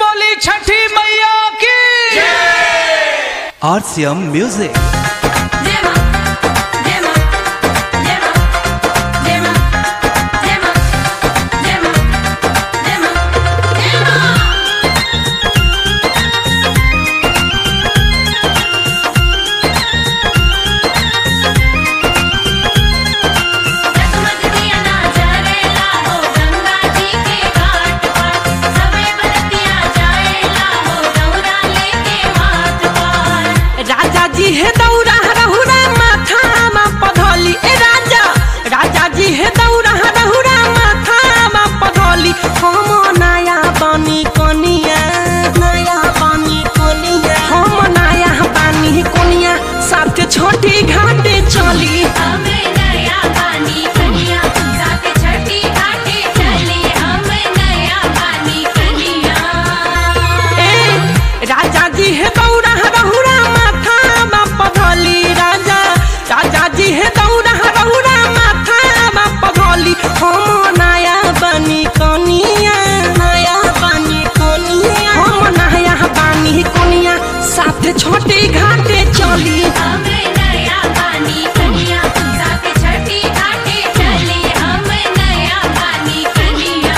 बोली छठी मैया की RCM Music. Dema, dema, dema, dema, dema, dema, dema, dema. रसमत दिया ना जरेला हो गंगा जी के घाट पर सबे बरतिया जाएला हो दौरा लेके हाथ पर राजा जी हे दौरा रहुरा माथा मा पधौली ए राजा राजा जी हे दौरा रहुरा माथा मा पधौली हम नया बनी कोनिया नया बनी कोनिया हम नया बनी कोनिया साथ छोटी घाटे चली हमें नया पानी कनिया साथ छठी घाटे चली हम नया पानी कनिया ए राजा जी हे दौरा रहुरा माथा मा पधौली राजा राजा जी हे दौरा रहुरा माथा मा पधौली हम नया बनी कोनिया नया बनी कोनिया हम नया बनी कोनिया साथ छोटी घाटे चली हमें नया पानी कनिया साथ छठी घाटे चली हम नया पानी कनिया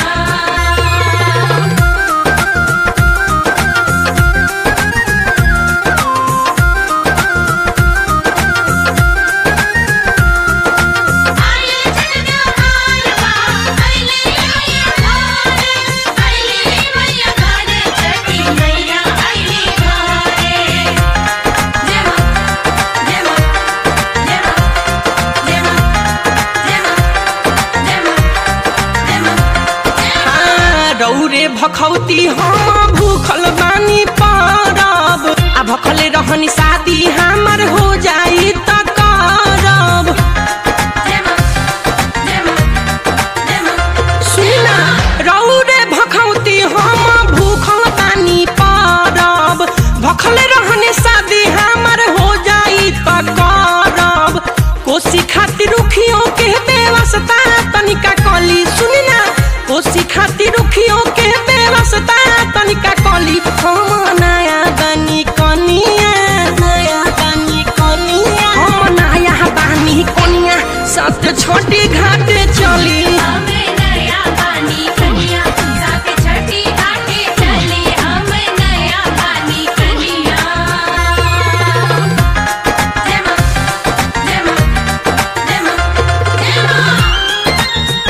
आइले छठिया हारवा आइले मैया घरे आइले मैया घरे छठी मैया आइले घरे देवा देवा देवा देवा देवा देवा देवा हाँ, रौरे भखौती हम भूखल बानी परब आ भखले रहनी शादी हमर हो जाई त करब देवा देवा देवा सुना रौरे भखौती हम भूखल बानी परब भखले रहनी शादी हमर हो जाई त करब कोसी खातिर रुखियों के बेवस्ता तनिका कली सुनी ना कोसी खातिर रुखियों के बेवस्ता तनिका कली हम नया बनी कनिया नया बनी कनिया हम नया बनी कनिया साथ छोटी घाटे चली हमें नया पानी कनिया साथ छठी घाटे चली हम नया पानी कनिया देवा देवा देवा देवा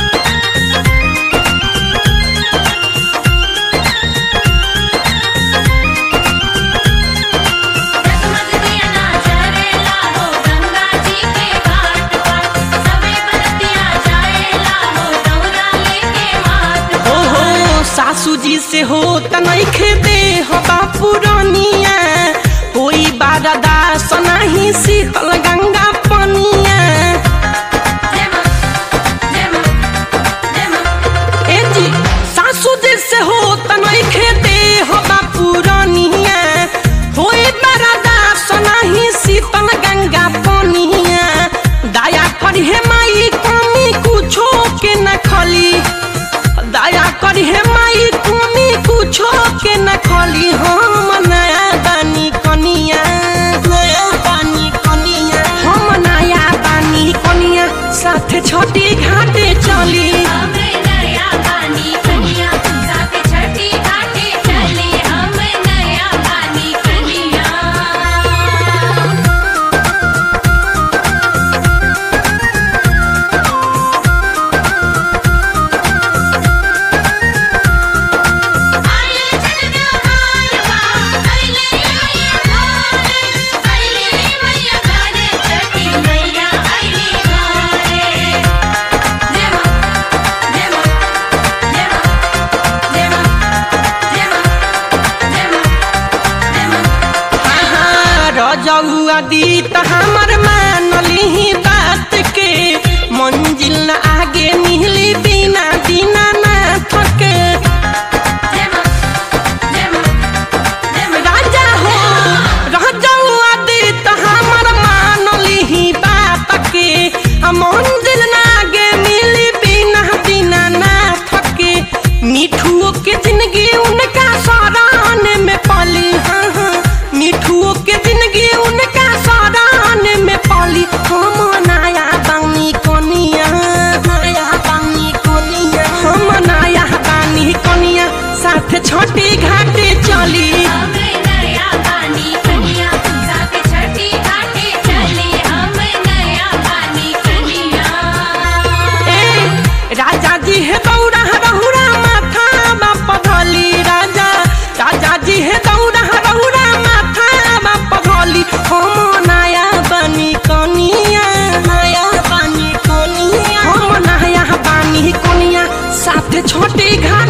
रसमत दिया ना जरेला हो गंगा जी के घाट पर सबे बरतिया जाएला हो दौरा लेके हाथ पर ओहो सासू जी से हो तनखे दे हो बापू रानिया कोई बारदा सनाही शीतल गंगा पनिया देवा देवा देवा ए जी सासू जी से हो तनखे दे हो बापू रानिया कोई बारदा सनाही शीतल गंगा पनिया दया करी हे माई कमी कुछो के न खली दया करी हे माई कमी कुछो के न खली हम नया बानी कनिया नया बानी कनिया हम नया बानी कनिया साथ छोटी घाटे चली हमें नया पानी कनिया साथ छठी घाटे चली हम नया पानी कनिया आइले छठिया हारवा आइले मैया घरे आइले मैया घरे छठी मैया आइले घरे देवा देवा देवा देवा देवा देवा देवा रजौआ दी त हमर मानली बात के मंजिल न आगे मिली बिना बिना ना थके देवा देवा देवा राजा हो रजौआ दी त हमर मानली बात के आ मंजिल न आगे मिली बिना बिना ना थके मिठुओ के जिंदगी उनका सरान में पाली हाँ हाँ मिठुओ के जिंदगी उनका सरान में पाली हम नया बानी कोनिया नया बानी कोनिया हम नया बानी कोनिया साथ छोटी घाटे चली हम नया पानी कनिया साथ छठी घाटे चली हम नया पानी कनिया ए, राजा जी है दौड़ा रहुरा माथा बाप धली राजा राजा जी है दौड़ा रहुरा माथा बाप धली हम नया बनी कनिया नया बनी कनिया हम नया बनी कनिया साथ छोटी घाट